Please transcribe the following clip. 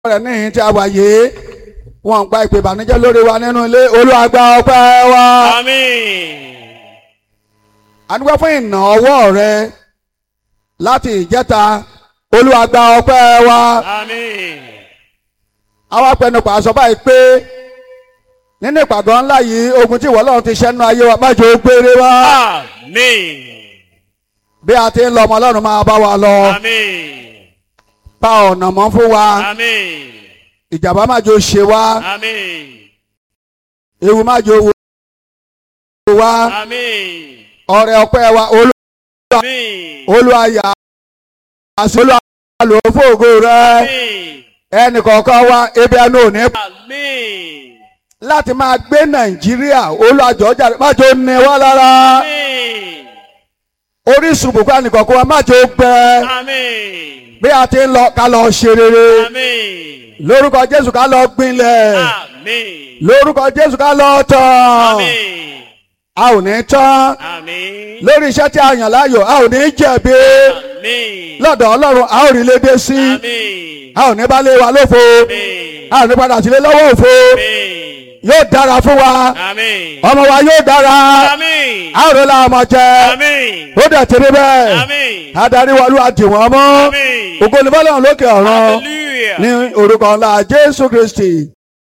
rẹ̀ níhìn tí a wà yìí wọn ń gba ìpè ìbànújẹ́ lórí wa nínú ilé Olúwa gba ọpẹ́ wa. Àmín. a dúpẹ́ fún ìnà ọwọ́ rẹ láti ìjẹta Olúwa gba ọpẹ́ wa. Àmín. àwa pẹnupọ̀ àṣọ báyìí pé nínú ìpàgọ́ ńlá yìí ogun tí ìwọ Ọlọ́run ti ṣẹ́nu ayé wa má jẹ́ ó gbére wa. Àmín. bí a ti ń lọ ọmọ Ọlọ́run máa bá wa lọ Àmín. pa ọ̀nà mọ́ fún wa Àmín. ìjàmbá má jẹ́ ó ṣe wa Àmín. ewu má jẹ́ ó wo wa Àmín. ọrẹ ọpẹ́ wa Olú Àmín. Olúwa yà á sí Olúwa lò ó fògo rẹ Àmín. ẹnì kọ̀ọ̀kan wa ebi ẹnu ò ní Àmín. láti máa gbé Nàìjíríà Olúwa jọ̀ọ́ má jẹ́ ó ní wa lára Àmín. orísun bùkún ànìkọ̀ọ̀kan wa má jẹ́ ó gbẹ Àmín. bí a ti ń lọ ká lọ ṣe rere Àmín. lórúkọ Jésù ká lọ gbinlẹ̀ Àmín. lórúkọ Jésù ká lọ tán Àmín. a ò ní tán Àmín. lórí iṣẹ́ tí a yàn láàyò a ò ní jẹ̀bi Àmín. lọ́dọ̀ Ọlọ́run a ò rí lédè sí Àmín. a ò ní bá lé wa lófo Àmín. a ò ní padà sílé lọ́wọ́ òfo Àmín. yóò dára fún wa Àmín. ọmọ wa yóò dára Àmín. a ò rí la ọmọ jẹ Àmín. ó dẹ̀ tẹ̀lé bẹ́ẹ̀ Àmín. adarí wa Olúwa dì wọ́n mọ́ Àmín. ògo ni fọ́lọ́run lókè ọ̀run Hallelujah. ní orúkọ ńlá Jésù Kristi